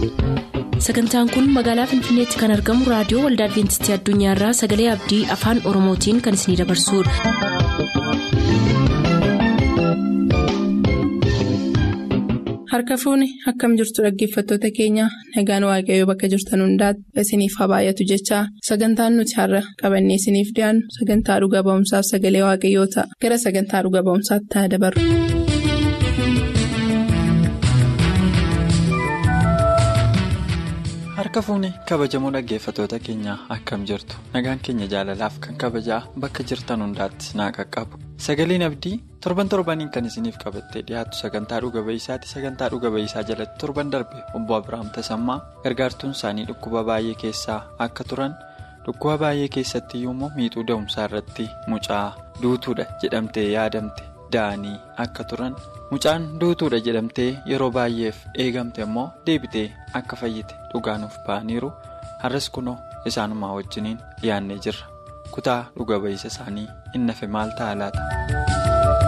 sagantaan kun magaalaa finfinneetti kan argamu raadiyoo waldaa adventistii addunyaarraa sagalee abdii afaan oromootiin kan isinidabarsudha. harka fuuni akkam jirtu dhaggeeffattoota keenya nagaan waaqayyoo bakka jirtan hundaati isiniif haa baay'atu jechaa sagantaan nuti har'a qabannee isiniif dhiyaannu sagantaa dhuga ba'umsaaf sagalee waaqayyoo ta'a gara sagantaa dhuga ba'umsaatti ta'a dabarru. harka fuuni kabajamoo dhaggeeffattoota keenyaa akkam jirtu nagaan keenya jaalalaaf kan kabajaa bakka jirtan hundaatti naa qaqqabu sagaleen abdii torban torbaniin kan isiniif qabattee dhiyaatu sagantaa dhuga ba'iisaati sagantaa dhuga ba'iisaa jalatti torban darbe obbo abiraam tasammaa gargaartuun isaanii dhukkuba baay'ee keessaa akka turan dhukkuba baay'ee keessatti immoo miixuu da'umsaa irratti mucaa duutuudha jedhamtee yaadamte da'anii akka turan. mucaan duutuudha jedhamtee yeroo baay'eef eegamte immoo deebitee akka fayyite dhugaanuuf ba'aniiru har'as kunoo isaanumaa wajjiniin dhiyaannee jirra kutaa dhuga ba'iisa isaanii inni hafe maal ta'a laata.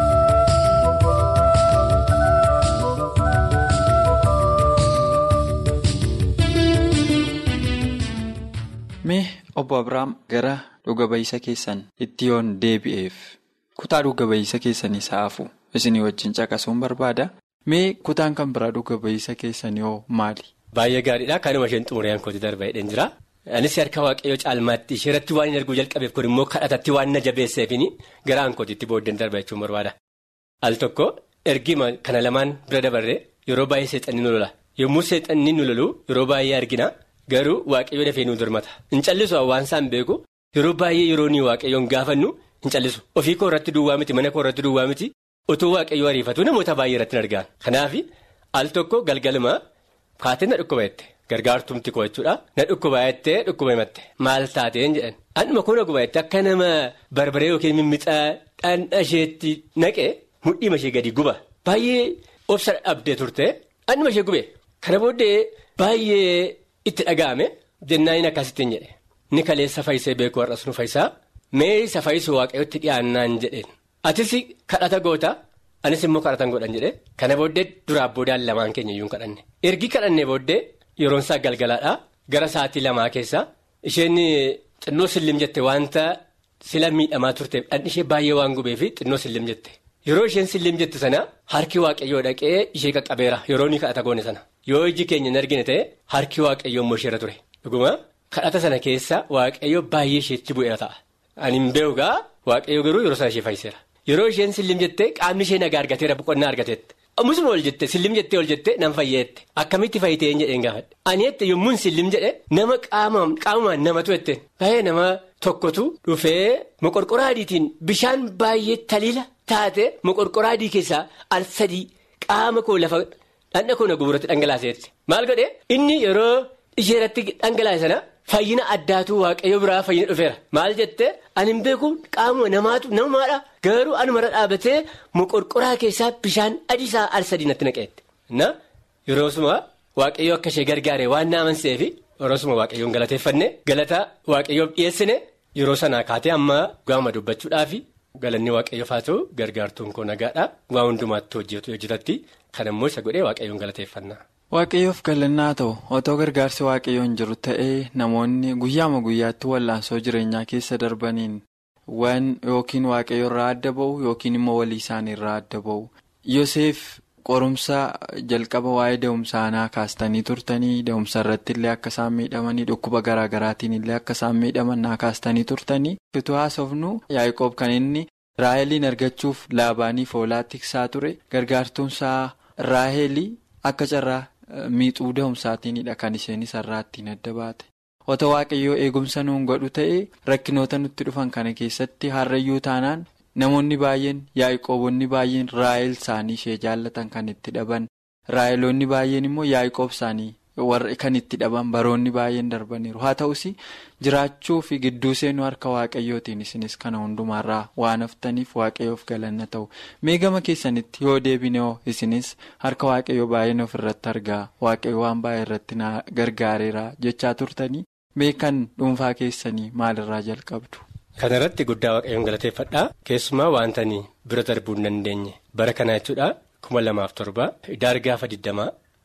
mee obbo abiraam gara dhuga ba'iisa keessan itti yoon deebi'eef kutaa dhuga ba'iisa keessanii sa'aafu. isinii wajjin caqasuun barbaada mee kutaan kan biraa dhuga ba'iisa keessanii hoo maali. Baay'ee gaariidha kanuma isheen xumureen kooti darba hidheen jira anis harka waaqayyoo caalmaatti isheerratti waan hin arguu jalqabeef kun immoo kadhatatti waan na jabeesseefini garaan kootiitti booddeen darba jechuun barbaada. al tokko ergima kana lamaan bira dabarree yeroo baay'ee seexanni nu lola yommuu seexanni nu lolu yeroo baay'ee argina garuu waaqayyoo dafee nu dirmata hin callisu hawaansaan beeku yeroo baay'ee yeroo ni waaqayyoon gaafannu hin callisu ofii koo irratti duwwaa miti mana koo irratti duwwaa miti. Otoo waaqayyoo ariifatu namoota baay'ee irratti hin argaan kanaaf al tokko galgaluma kaatee na dhukkuba jette gargaartumti koo jechuudha na dhukkuba jettee dhukkuba himatte maal taateen jedhan anuma kun dhukkuba jette akka nama barbaree yookiin mimmixaa dhandha isheetti naqee mudhiima ishee gadi guba baay'ee obsa dhabdee turte anuma ishee gube kana booddee baay'ee itti dhaga'ame jennaan akkasittiin jedhe ni kaleessa fayyisee beekuu har'as nu fayyisaa mee isa fayyisuu waaqayyootti dhiyaannaan jedheen. Atis kadhata goota anis immoo kadhatan godhan jedhe kana booddee duraaf boodaan lamaan keenya iyyuu kadhanne ergi kadhannee booddee yeroon isaa galgalaadhaa gara sa'aatii lamaa keessa isheen xinnoo sillim jette wanta sila miidhamaa turteef dhandhi ishee baay'ee waan gubeef xinnoo sillim jette yeroo isheen sillim jette sana harki waaqayyoo dhaqee ishee qaqqabeera yeroo ni kadhata goone sana yoo iji keenya hin argine ta'e harki waaqayyoo immoo isheerra ture dhuguma kadhata sana keessa waaqayyoo baay'ee isheetti bu'eera ta'a ani hin beeku waaqayyoo garuu yeroo sana ishee fayyiseera. Yeroo isheen sillim jettee qaamni ishee nagaa argateera boqonnaa argateette musuma ol jette sillim jettee ol jettee nan fayyeette akkamitti fayyitee hin jedheen gaafadhe ani jette yommuun sillim jedhe nama qaamumaan namatu jette baay'ee nama tokkotu dhufee moqorqoraa adiitiin bishaan baay'ee taliila taate moqorqoraa adii keessaa al sadii qaama koo lafa dhandha koo na guburatti dhangalaaseetti maal godhe inni yeroo isheerratti dhangalaase sana. Fayyina addaatu waaqayyo biraa fayyina dhufeera maal jettee ani hin beeku qaamuma namaatu namaadha garuu anumarra dhaabatee moqorqoraa keessaa bishaan adiisaa al sadii natti naqeette na yeroo suma waaqayyo akka ishee gargaare waan na amanseefi yeroo suma waaqayyoon galateeffanne galata waaqayyoof dhiyeessine yeroo sanaa kaatee amma gaama dubbachuudhaafi galanni waaqayyoof haa ta'u gargaartuun koo nagaadha waa hundumaatti hojjetu hojjetatti kan immoo isa godhee waaqayyoon galateeffanna. Waaqayyoof galannaa ta'u otoo gargaarsi waaqayyoon jiru ta'ee namoonni guyyaama guyyaatti wallaansoo jireenyaa keessa darbaniin waan yookiin waaqayyo irraa adda ba'u yookiin immoo walii isaanii irraa adda ba'u Yoseef qorumsa jalqaba waa'ee da'umsaanaa kaastanii turtanii da'umsa irratti illee akka isaan miidhamanii dhukkuba garaa garaatiin illee akka isaan miidhaman naa kaastanii turtanii utuu haasofnu yaa'ikoob kan inni raaheliin argachuuf laabaaniif oolaa tiksaa ture gargaartuunsaa raahelii akka carraa. miixuu da'umsaatiinidha kan isheen isarraa ittiin adda baate otoo waaqayyoo eegumsa nuun godhu ta'ee rakkinoota nutti dhufan kana keessatti harrayyuu taanaan namoonni baay'een yaa'ikoobonni baay'een raa'el isaanii ishee jaallatan kan itti dhaban raayeloonni baay'een immoo yaa'ikoob isaanii warra kan itti dhaban baroonni baay'een darbaniiru haa ta'us jiraachuu fi gidduu seenuu harka waaqayyootiin isinis kana hundumaarraa waan haftaniif waaqayyoof galanna ta'u meegama keessanitti yoo deebine hoo isinis harka waaqayyoo baay'een ofirratti argaa waaqayyo waan baay'ee irratti na gargaareera jechaa turtanii meekan dhuunfaa keessanii maalirraa jalqabdu. Kana irratti guddaa waaqayyoon galateeffadhaa keessumaa waantanii bira darbuu hin dandeenye bara kana jechuudha kuma lamaaf torba daarii gaafa digdamaa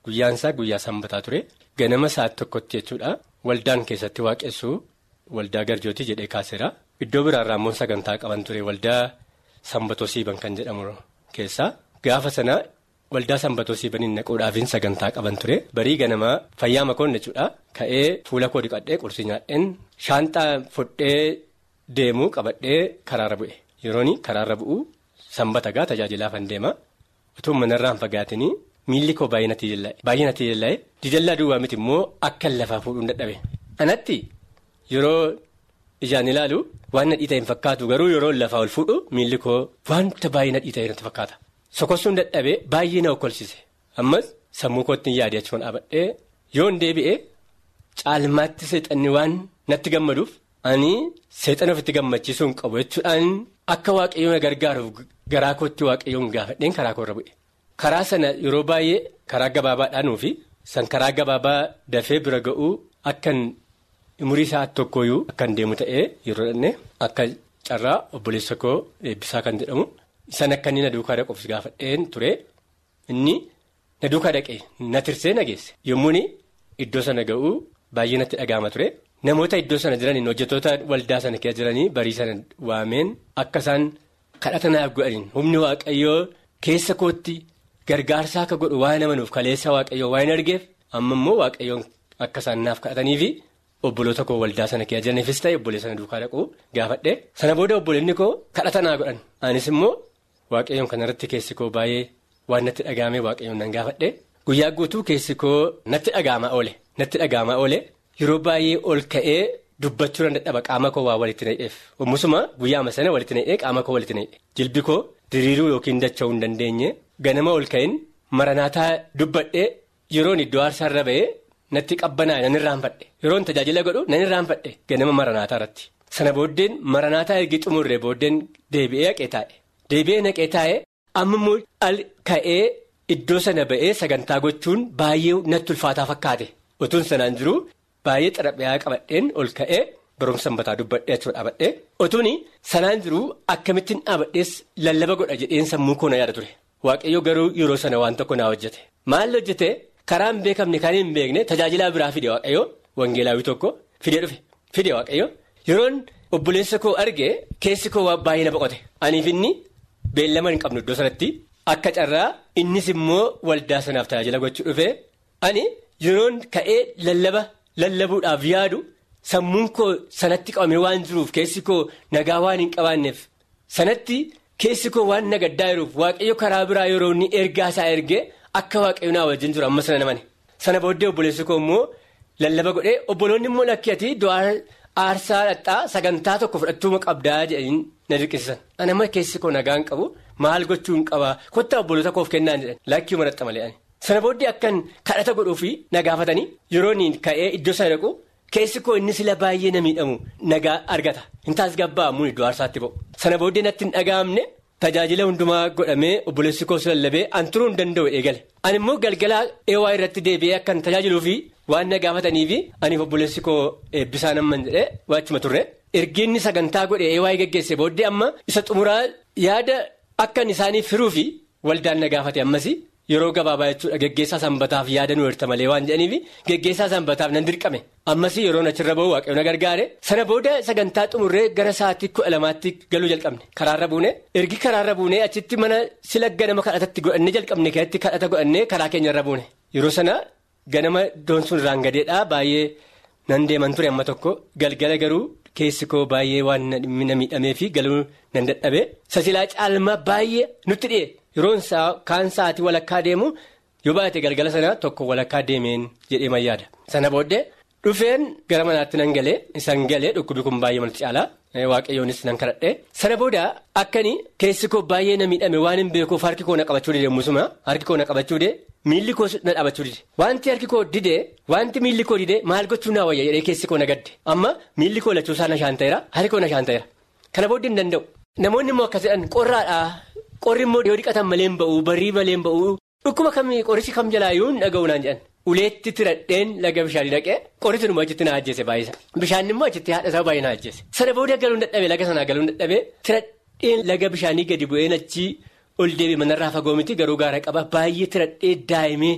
guyyaan isaa guyyaa sanbataa ture ganama sa'aati tokkotti jechuudha waldaan keessatti waaqessuu waldaa garjootii jedhee kaaseera iddoo biraarraa immoo sagantaa qaban ture waldaa sanbatoo siiban kan jedhamu keessaa gaafa sana waldaa sanbatoo siibaniin naquudhaafin sagantaa qaban ture barii ganamaa fayyaa makoon jechuudha ka'ee fuula koo dhiqadhee qursii nyaadheen shaanxaa fudhee deemuu qabadhee karaarra bu'e yeroon karaarra bu'u sanbata gaa tajaajilaafan deema utuu manarraan fagaatinii miilli koo baay'ee natti jalla'e baay'ee natti jalla'e dijallaa duwwaa miti immoo akka lafaa fuudhuun dadhabe anatti yeroo ijaan ilaalu waan nadhii ta'e hin fakkaatu garuu yeroo lafaa ol fuudhu miilli koo wanta baay'ee nadhii ta'e natti fakkaata. Sokossuun dadhabee baay'ee na okkolchise ammas sammuu kootti hin yaade achuun dhaabadhee yoon deebi'ee caalmaatti seexanni waan natti gammaduuf ani seexana ofitti gammachiisuu hin qabu jechuudhaan akka waaqayyoon na gargaaruuf garaa kootti waaqayyoon gaafadheen karaa koorra bu'e. Karaa sana yeroo baay'ee karaa gabaabaadhaanuufi san karaa gabaabaa dafee bira ga'uu akkan umurii isaa tokkooyyuu akkan deemu ta'ee yeroo dhanne akka carraa obboleessa koo eebbisaa kan jedhamu. Isaan akka inni na duukaa dhaquuf gaafadheen ture inni na duukaa dhaqee na tirsee na geesse yommuu iddoo sana ga'uu baay'ee natti dhaga'ama ture namoota iddoo sana jiraniin hojjettoota waldaa sana keessa jiranii barii sana waameen akka isaan kadhata naaf godhaniin humni waaqayyoo keessa kootti gargaarsaa akka godhu waan amanuuf kaleessa waaqayyoo waan argeef amma immoo waaqayyoon akka isaan naaf kadhatanii fi obboloota koo waldaa sana keessa jiraniifis ta'e obboleessa sana duukaa dhaquu gaafadhe sana booda obboleonni koo kadhata naa godhan anis immoo. Waaqayyoon kanarratti keessi koo baay'ee waan natti dhaga'ame waaqayyoon nan gaafadhe guyyaa guutuu keessi koo natti dhaga'amaa oole natti dhaga'amaa oole yeroo baay'ee ol ka'ee dubbachuu nan dadhaba qaama koo waa walitti na'eef ommusuma guyyaama sana walitti na'ee qaama koo walitti na'e jilbi koo diriiruu yookiin dacha'uu hin dandeenye ganama ol ka'in maranaataa dubbadhee yeroon iddoo aarsaarra ba'ee natti qabbanaa nan irraanfadhe yeroon tajaajila godhu nan irraanfadhe ganama maranaataa irratti sana booddeen maranaataa ergi xumurree booddeen deebi'ee haqee taa'e. Deebi'ee naqee taa'ee amma immoo al ka'ee iddoo sana ba'ee sagantaa gochuun baay'ee natti ulfaataa fakkaate otuun sanaan jiru baay'ee xaraphaa qabadheen ol ka'ee barumsa sanbataa dubbadhee achuudha dhaabadhee otuun sanaan jiru akkamittiin dhaabadhees lallaba godha jedheen sammuu koo na yaada ture waaqayyo garuu yeroo sana waan tokko naa hojjete maal hojjete karaa hin beekamne kan hin beekne tajaajilaa biraa fide waaqayyo wangeelaawii tokko fidee dhufe fide waaqayyo yeroon obboleessa koo arge keessi koo waan baay'ee na boqote aniif inni. Beellama hin qabnu iddoo sanatti akka carraa innis immoo waldaa sanaaf tajaajila gochuu dhufee ani yeroon ka'ee lallaba lallabuudhaaf yaadu sammuun koo sanatti qabamee waan jiruuf keessi koo nagaa waan hin qabaanneef sanatti keessi koo waan nagaddaa jiruuf waaqayyo karaa biraa yeroo inni ergaa isaa ergee akka waaqayyo naa wajjin jiru amma sana namani sana booddee obboleessi koo immoo lallaba godhee obboloonni immoo lakkiyati du'aa aarsaa dhadhaa sagantaa tokko fudhattuuma qabdaa jedhanii na dirqisiisan ani amma keessi koo nagaan qabu maal gochuu hin qabaa kottaa obboloota koof kennaan jedhan lakkii maratta malee ani sana booddee akkan kadhata godhuufi na gaafatanii yeroo inni ka'ee iddoo sana dhaqu keessi koo inni sila baay'ee na miidhamu nagaa argata hin taas gabba'amuun iddoo aarsaatti ba'u sana booddee natti hin dhaga'amne tajaajila hundumaa godhamee obboleessi koos lallabee an turuu hin danda'u eegale ani immoo galgalaa eewaa irratti deebi'ee akkan tajaajiluufi waan na gaafataniifi aniif obboleessi koo eebbisaa namman jedhee waachuma turre ergiinni sagantaa godhe eewaa geggeesse booddee amma isa xumuraa yaada akkan isaaniif firuufi waldaan na gaafate ammas yeroo gabaabaa jechuudha geggeessaa sanbataaf yaada nu hirta malee waan jedhaniifi geggeessaa sanbataaf nan dirqame ammas yeroon achirra ba'u waaqayyo na gargaare sana booda sagantaa xumurree gara sa'aatii kudha lamaatti galuu jalqabne karaarra buune ergi karaarra buune achitti mana sila ganama kadhatatti godhanne jalqabne keessatti kadhata godhanne karaa keenyarra buune yeroo sana ganama doonsuun irraan gadeedha baay'ee nan deeman ture amma tokko galgala garuu keessi koo baay'ee waan na miidhamee fi galuu nan dadhabe sasilaa caalmaa baay'ee nutti dhi'e yeroon kaan sa'aatii walakkaa deemu yoo baate galgala sana tokko walakkaa deemeen jedhee mayyaada sana booddee dhufeen gara manaatti nan galee isan galee dhukkubi kun baay'ee malti caalaa waaqayyoonis nan kadhadhe sana booda akkani keessi koo baay'ee na miidhame waan hin beekuuf harki koo na qabachuu dide musuma harki koo na qabachuu dide miilli koo na dhaabachuu dide wanti harki koo dide wanti miilli koo dide maal gochuu naa wayya jedhee keessi koo na gadde amma miilli koo lachuusaa na shaanta'eera harki koo na shaanta'eera kana booddee hin danda'u namoonni immoo akkas jedhan qorraadhaa qorri immoo yoo dhiqatan malee hin ba'u barrii malee hin ba'u dhukkuba kamii qorichi kam jalaayyuu hin dhaga'u naan jedhan. Uleetti tiradheen laga bishaanii dhaqee qorichi immoo achitti na ajjeese baay'isa bishaan immoo achitti haadha isaa baay'ee na ajjeese sana booda galuun dadhabee laga sanaa galuun dadhabee tiradheen laga bishaanii gadi bu'een achii ol deebi'e manarraa fagoo miti garuu gaara qaba baay'ee tiradhee daa'imee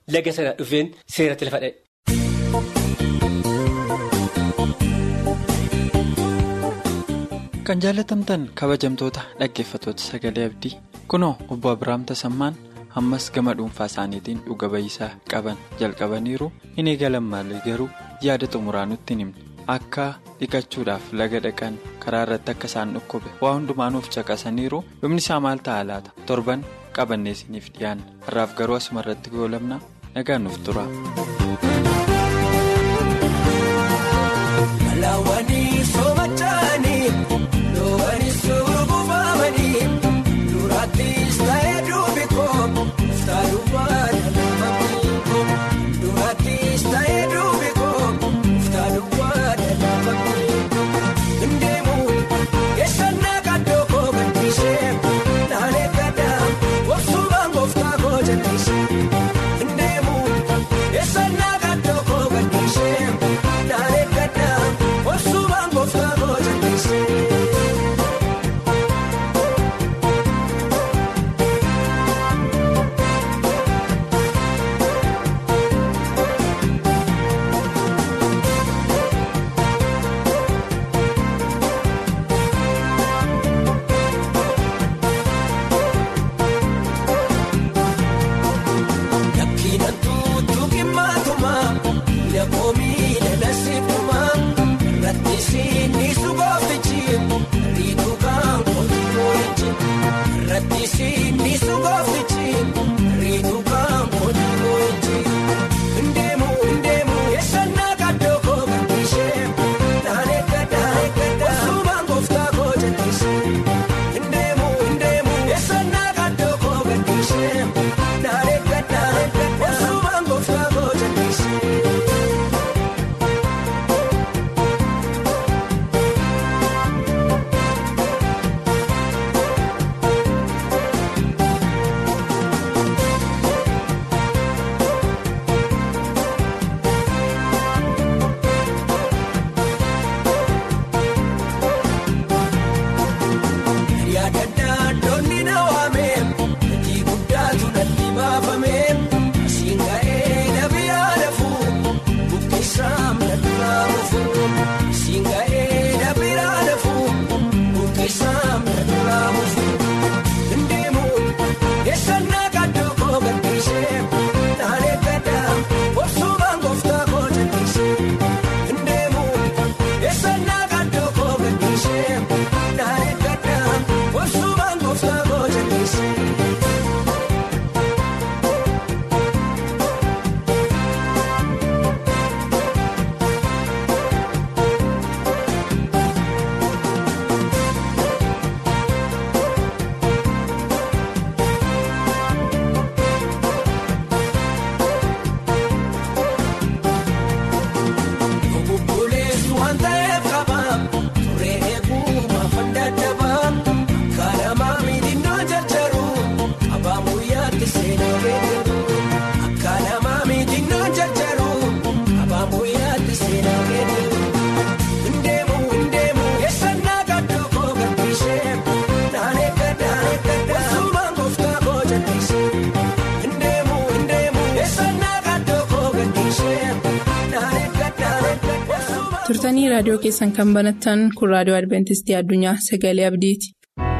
laga sana dhufeen seeratti lafa dha'e. Kan jaalatamtan kabajamtoota dhaggeeffatoota sagalee abdii kunoo obbo Abiraam Tasammaan ammas gama dhuunfaa isaaniitiin dhuga ba'iisaa qaban jalqabaniiru hin eegalan malee garuu yaada xumuraa nutti hin himne akka dhiqachuudhaaf laga dhaqan karaa irratti akka isaan dhukkube waa hundumaanuuf caqasaniiru dhumni isaa maal ta'a laata torban qabannee isiniif dhiyaanna har'aaf garuu asuma irratti goolabna nagaan nuuf tura. turtanii raadiyoo keessan kan banattan kun raadiyoo adventistii addunyaa sagalee abdiiti.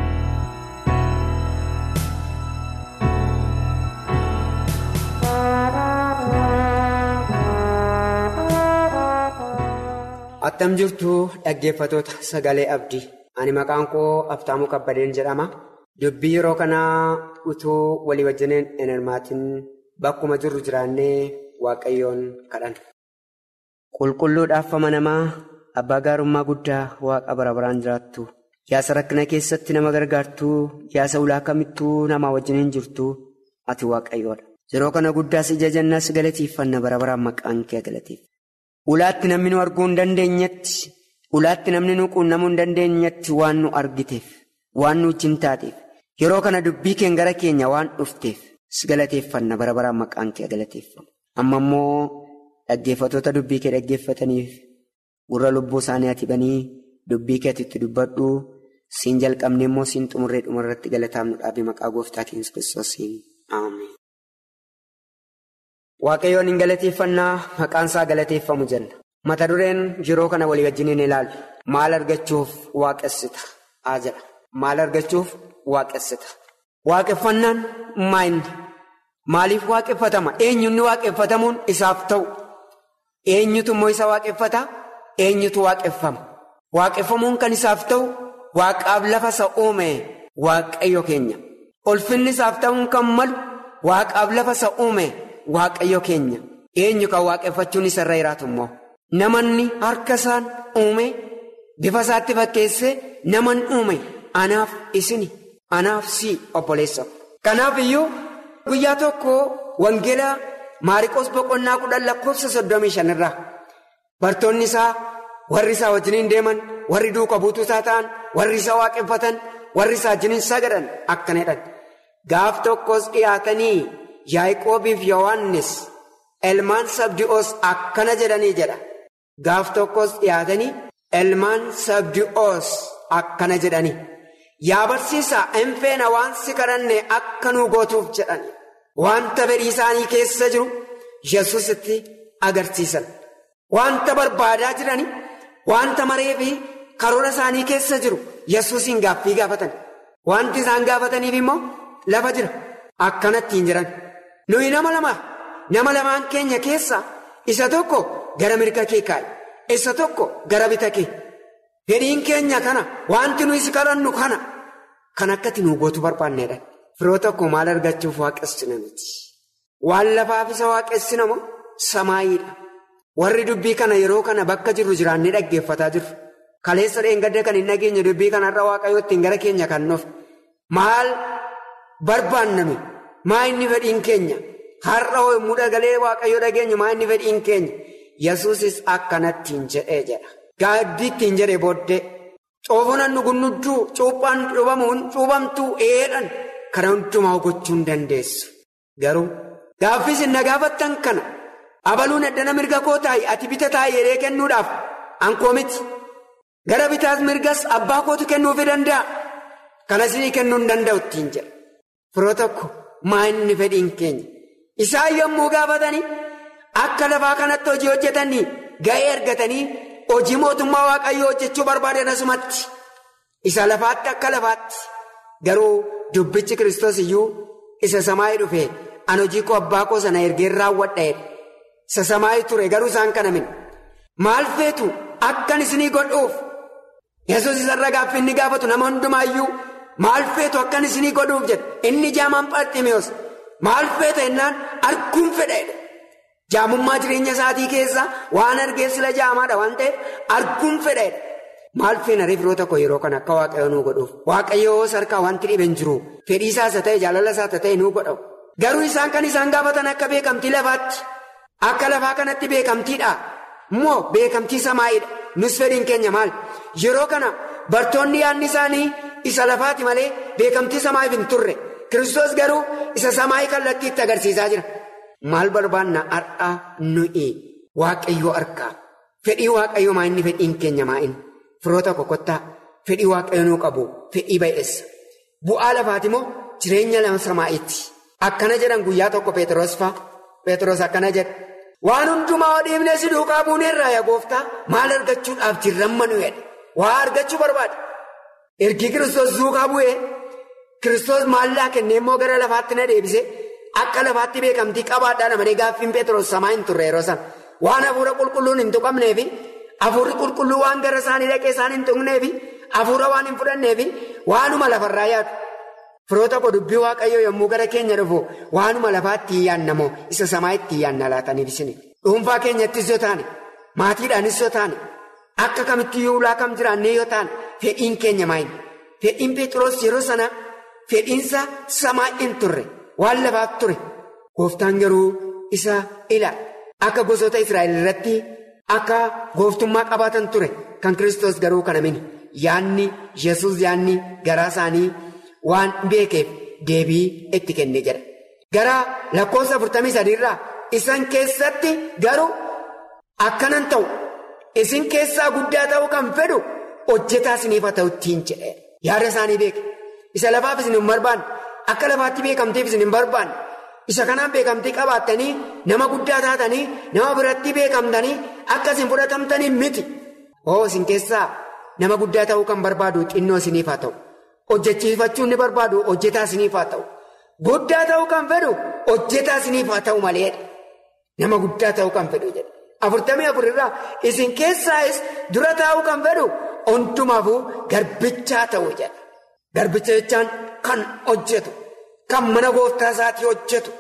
attam jirtu dhaggeeffatoota sagalee abdii ani maqaan koo abtaamuu kabbadeen jedhama dubbii yeroo kanaa utuu walii wajjiniin hin hirmaatin bakkuma jirru jiraannee waaqayyoon kadhanna. qulqulluudhaaf amanamaa abbaa gaarummaa guddaa waaqa bara baraan jiraattu yaasa rakkina keessatti nama gargaartuu yaasa ulaa kamittuu namaa wajjiniin jirtu ati waaqayyoodha yeroo kana guddaas ija jannaas galateeffanna bara baraan maqaan kee galateef. Ulaatti namni nu arguu hin dandeenyetti ulaatti namni nu quunnamuu hin dandeenyetti waan nu argiteef waan nu wajjin taateef yeroo kana dubbii keen gara keenya waan dhufteef si galateeffanna bara baraan maqaan kee galateeffanna. Amma immoo dhaggeeffatoota dubbii kee dhaggeeffataniif gurra lubbuu isaanii ati banii dubbii kee itti dubbadhu siin jalqabne immoo siin xumurree dhumarratti galataamnu dhaabii maqaa gooftaa keenya Kiristoosiin Ameen. waaqayyoon hin galateeffannaa maqaan isaa galateeffamu jenna. Mata dureen yeroo kana walii wajjiniin ilaalu maal argachuuf waaqessita haa jedha. Maal argachuuf waaqessita. Waaqeffannaan maayinni? Maaliif waaqeffatama? Eenyuun waaqeffatamuun isaaf ta'u? Eenyutu immoo isa waaqeffata? Eenyutu waaqeffama? Waaqeffamuun kan isaaf ta'u waaqaaf lafa isa uume waaqayyo keenya. Ulfinni isaaf ta'uun kan malu waaqaaf lafa isa uume waaqayyo keenya. Eenyu kan waaqeffachuun isarra jiraatu immoo? Namanni harka isaan uume bifa isaatti fakkeessee naman uume anaaf isini anaaf si obboleessa. Kanaaf iyyuu guyyaa tokko wangeelaa maariqoos boqonnaa kudhan lakkoofsa soddomii shanirraa bartoonni isaa warri isaa wajjiniin deeman warri duuka buutuu isaa ta'an warri isaa waaqeffatan warri isaa wajjiniin sagadan akkana jedhan gaaf tokkos dhiyaatanii yaaqoobiif yohaannis ilmaan sabdi'oos akkana jedhanii jedha. Gaaf tokkos dhiyaatanii ilmaan sabdi'oos akkana jedhanii yaa barsiisaa hin feena waan si kadhanne akka nuu gootuuf jedhan wanta fedhii isaanii keessa jiru yesusitti agarsiisan wanta barbaadaa jirani wanta maree fi karoora isaanii keessa jiru yesusiin gaaffii gaafatan wanti isaan gaafataniif immoo lafa jira akkanattiin jiran nuyi nama lama nama lamaan keenya keessa isa tokko. Gara mirga kee kaa'i isa tokko gara bita kee fedhiin keenya kana wanti nuyi si kadhannu kana kan akkati nu gootu barbaanneedha. Firoo tokko maal argachuuf waaqessina miti. Waan lafaaf isa waaqessina moo samaayiidha. Warri dubbii kana yeroo kana bakka jirru jiraannee dhaggeeffataa jirru. Kaleessa dheengadda kan hin dhageenye dubbii kanarra waaqayyoo ittiin gara keenya kan nuuf maal barbaanname maa inni fedhiin keenya har'a yommuu dhagalee waaqayyoo dhageenyu maa inni fedhiin keenya. Yesuusis akkanattiin jedhee jedha. Gaaddiittiin jedhee booddee coofunan nugunnuduu cuuphaan cuubamuun cuubamtuu eedhan kana hundumaa gochuu hin dandeessu. Garuu gaaffis na gaafattan kana abaluun addana mirga koo taa'i ati bita taa'i jedhee kennuudhaaf ankoo miti. Gara bitaas mirgas abbaa kootu kennuufii danda'a. Kana isinii kennuu hin danda'u ittiin jedha. Firoo tokko maa inni fedhiin keenya. Isaan yommuu gaafatanii. Akka lafaa kanatti hojii hojjetanii ga'ee argatanii hojii mootummaa waaqayyoo hojjechuu barbaadan asumatti isa lafaatti akka lafaatti garuu dubbichi kiristoos iyyuu isa samaayii dhufe an hojii koo abbaa koo sana ergeen raawwadheedha isa samaayii ture garuu isaan kana min maal feetu akkan isinii godhuuf yesus isarra gaaffii inni gaafatu nama hundumaayyuu maal feetu akkan isinii godhuuf jedhe inni jaamaan pharximiyoos maal feeta jennaan arguun fedheedha. Jaamummaa jireenya isaatii keessa waan argee sila jaamaadha waan ta'eef arguun fedheedha. Maal feena firoo tokko yeroo kana akka waaqayyoo nuu godhuuf waaqayyoo sarkaa wanti dhibe hin jiru fedhii isaas ta'e jaalala isaas ta'e nuu godhamu. Garuu isaan kan isaan gaafatan akka beekamtii lafaatti akka lafaa kanatti beekamtiidha moo beekamtii samaa'iidha nus fedhiin keenya maal yeroo kana bartoonni yaadni isaanii isa lafaati malee beekamtii samaa'iif hin turre kiristoos garuu isa samaa'ii kallattiitti agarsiisaa jira. Maal barbaanna har'aa nuyi waaqayyoo argaa fedhii waaqayyoo maa inni fedhiin keenya maa inni firoota kokottaa fedhii waaqayyoo nuu qabu fedhii baay'eessa bu'aa lafaati moo jireenya lama samaa'itti akkana jedhan guyyaa tokko Peteroos fa'a Peteroos akkana jedha waan hundumaa dhiibnee si duukaa buuneerraa yaa gooftaa maal argachuudhaaf jirramma nu jedhe waa argachuu barbaada ergi kiristoos duukaa bu'ee kiristoos maallaa kennee immoo gara lafaatti na deebise. Akka lafaatti beekamtii qabaadhaa namanii gaaffiin Peteroos samaa hin turre yeroo sana waan hafuura qulqulluun hin tuqamneefi hafuurri qulqulluu waan gara isaanii dhaqee isaan hin tuqneefi hafuura waan hin fudhanneefi waanuma lafarraa yaadu. Firoota koo dubbii waaqayyoo yommuu gara keenya dhufu waanuma lafaatti hin yaannamoo isa samaa itti hin yaanna laataniif isin dhuunfaa keenyattis yoo taane maatiidhaanis yoo taane akka kamitti yoo ulaa kam jiraannee yoo taane fedhiin keenya maayin fedhiin Peteroos yeroo sana fedhiinsa samaa hin turre. Waan lafaaf ture gooftaan garuu isa ila akka gosoota Israa'el irratti akka gooftummaa qabaatan ture kan Kiristoos garuu kana mini yaanni yesus yaanni garaa isaanii waan beekeef deebii itti kenne jedha. Gara lakkoofsa afurtamii sadiirraa isan keessatti garuu akkanan ta'u isin keessaa guddaa ta'uu kan fedhu hojjetaa isiniif haa ta'u ittiin jedhe yaada isaanii beeke isa lafaaf isin hin barbaanne akka lafaatti beekamteef isin hin barbaanne Isa kanaan beekamtii qabaattanii nama guddaa taatanii nama biratti beekamtanii akkasiin fudhatamtanii miti. Oo isin keessaa nama guddaa ta'uu kan barbaadu xinnoo isiniif haa ta'u. Hojjechiifachuun ni barbaadu hojjetaa isiniif haa ta'u. Guddaa ta'uu kan fedhu hojjetaa isiniif haa ta'u maleedha. Nama guddaa ta'uu kan fedhu jedha. Afurtamii afur irraa isin keessaayis dura taa'uu kan fedhu hundumaafuu garbichaa ta'u jedha. Garbicha jechaan kan hojjetu, kan mana gooftaa isaatii hojjetu.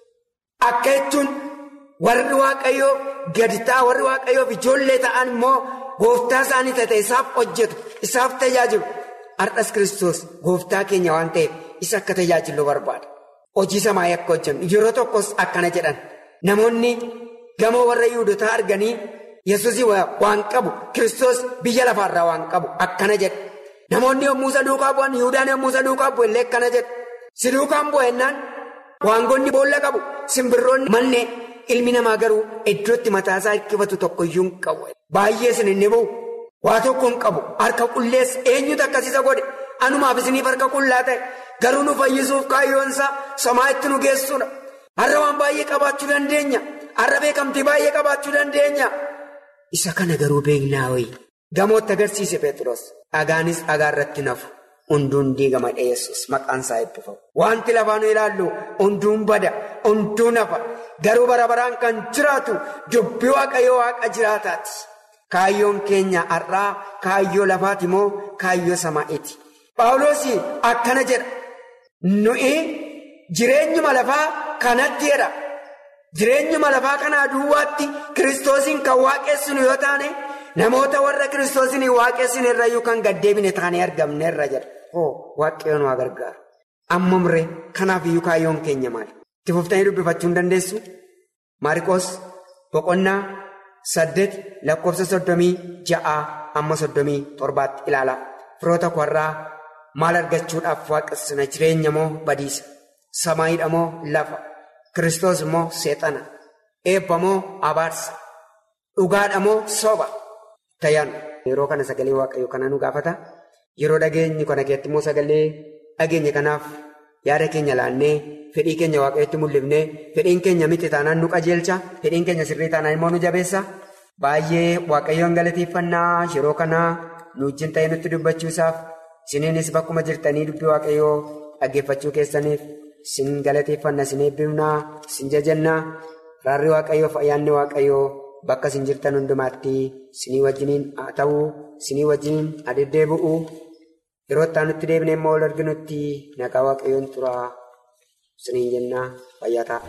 Akka jechuun warri waaqayyoo gadi ta'a warri waaqayyoof ijoollee ta'an immoo gooftaa isaanii ta'e isaaf hojjetu, isaaf tajaajilu. Har'as Kiristoos gooftaa keenya waan ta'eef isa akka tajaajilu barbaada. Hojii samaayii akka hojjennu yeroo tokkos akkana jedhan namoonni gamoo warra yihudotaa arganii yesuusii waan qabu Kiristoos biyya lafaarraa waan qabu akkana jedha. Namoonni yommuu isa duukaa bu'an Yihudaan yommuu isa duukaa bu'e illee akkana jedha. Si duukaan bu'ennaan waangonni boolla qabu simbirroonni manneen ilmi namaa garuu iddootti mataasaa hirkifatu tokkoyyuu hin qabu. Baay'ee isin inni bu'u. Waa tokko hin qabu harka qulleessa eenyutu akkasiisa godhe anumaaf isiniif harka qullaa ta'e garuu nu fayyisuuf kaayyoonsaa samaa itti nu geessuudha. Har'a waan baay'ee qabaachuu dandeenya. Har'a beekamtii baay'ee qabaachuu dandeenya. Isa kana garuu beeknaa wayi. Gamootti agarsiise Pheexroos. Dhagaanis dhagaa irratti nafu. Hunduun diigama dhiyeessus maqaan isaa eebbifamu. Wanti lafaa nu ilaallu hunduun bada, hunduun hafa. Garuu bara baraan kan jiraatu dubbii waaqayyoo waaqa jiraataati. Kaayyoon keenya har'aa kaayyoo lafaati moo kaayyoo samaa'iiti? Phaawulos akkana jedha. Nuyi jireenyuma lafaa kanatti jedha. Jireenyuma lafaa kanaa duwwaatti kiristoosiin kan waaqessinu yoo taane namoota warra kiristoosiin waaqessine irra yookaan gaddeebine taanee argamne irra jedha. Hoo waaqayyoon waa gargaara. Amma muree kanaaf iyyuu kaayyoon keenya maali? Itti fuftanii dubbifachuu hin dandeessu? Maariikoos boqonnaa saddeet lakkoofsa soddomii ja'aa amma soddomii torbaatti ilaala. Firoota warraa maal argachuudhaaf waaqessina jireenya moo badiisa? Samaayiidha moo lafa? Kiristoos moo seexana? Eebba moo abaarsa? Dhugaadha moo soba? Tayyaan yeroo kana sagalee waaqayyoo kana nu gaafata. Yeroo dhageenyi kana keessatti immoo sagalee dhageenya kanaaf yaada keenya laannee fedhii keenya waaqayyootti mul'ifnee fedhiin keenya miti taanaan nu qajeelcha fedhiin keenya sirrii taanaan immoo nu jabeessa. Baay'ee waaqayyoon galateeffannaa yeroo kana nu wajjin ta'ee nutti dubbachuusaaf isiniinis bakkuma jirtanii dubbii waaqayyoo dhaggeeffachuu keessaniif isin galateeffanna isin eebbifnaa isin jajannaa raarri waaqayyoof ayyaanni waaqayyoo bakka isin jirtan hundumaatti isinii wajjiniin haa ta'uu isinii wajjiniin adeddeebi'uu yeroo itti nutti deebine immoo ol arginutti nagaa waaqayyoon turaa isiniin jennaa fayyaa ta'a.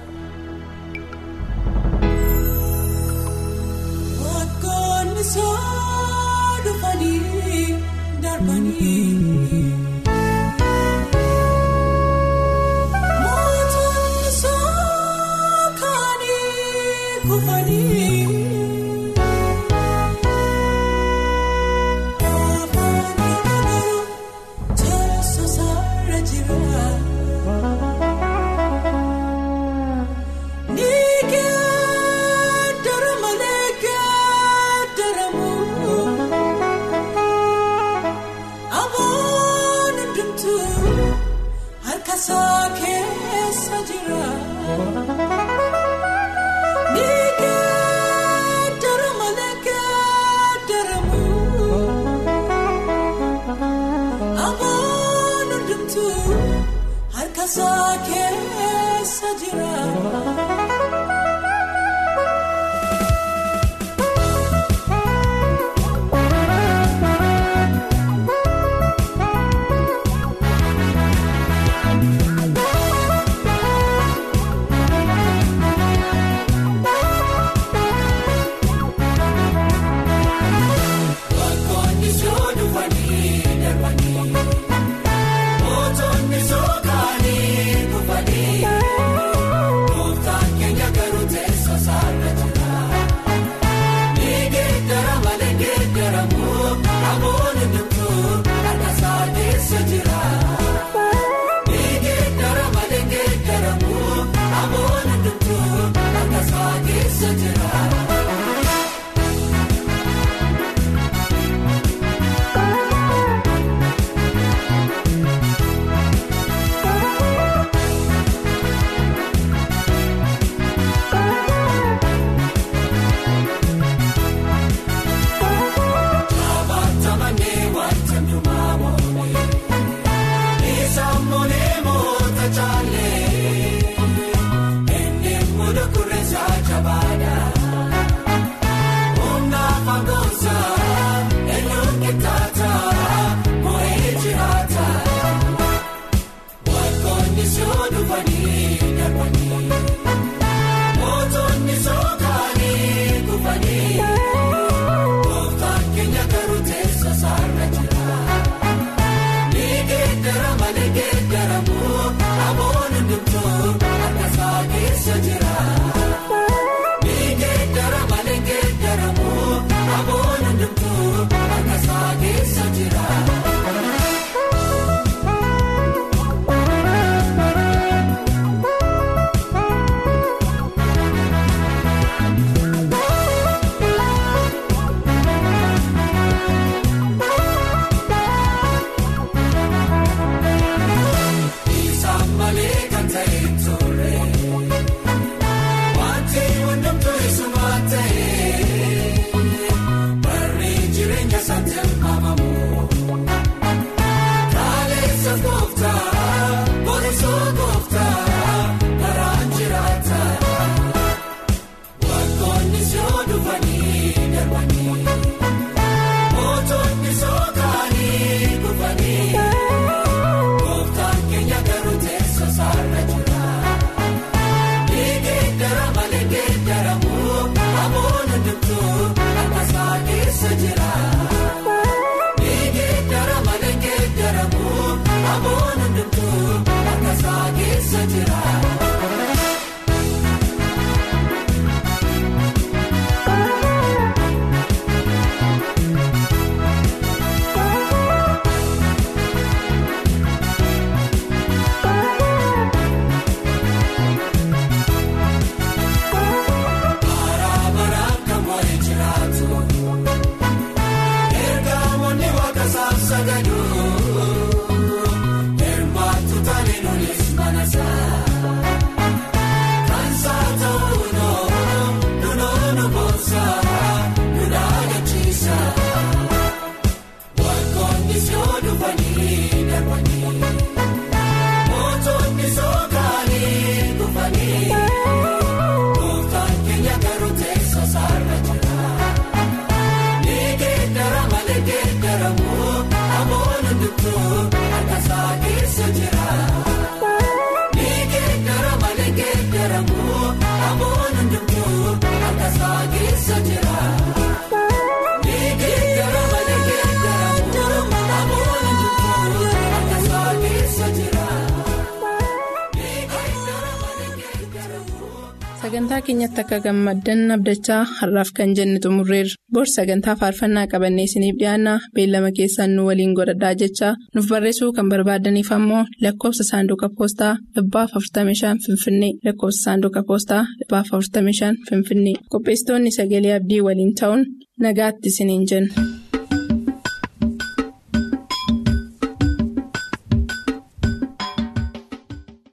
Aboo. sagantaa keenyatti akka gammaddan abdachaa har'aaf kan jenne xumurreerra bor sagantaa faarfannaa qabannee isiniif dhiyaanna beellama keessaan nu waliin godhadhaa jechaa nuuf barreessuu kan barbaadaniif ammoo lakkoofsa saanduqa poostaa dhibbaaf 45 finfinnee lakkoofsa saanduqa poostaa dhibbaaf 45 finfinnee qopheessitoonni sagalee abdii waliin ta'uun nagaatti isiniin jenna.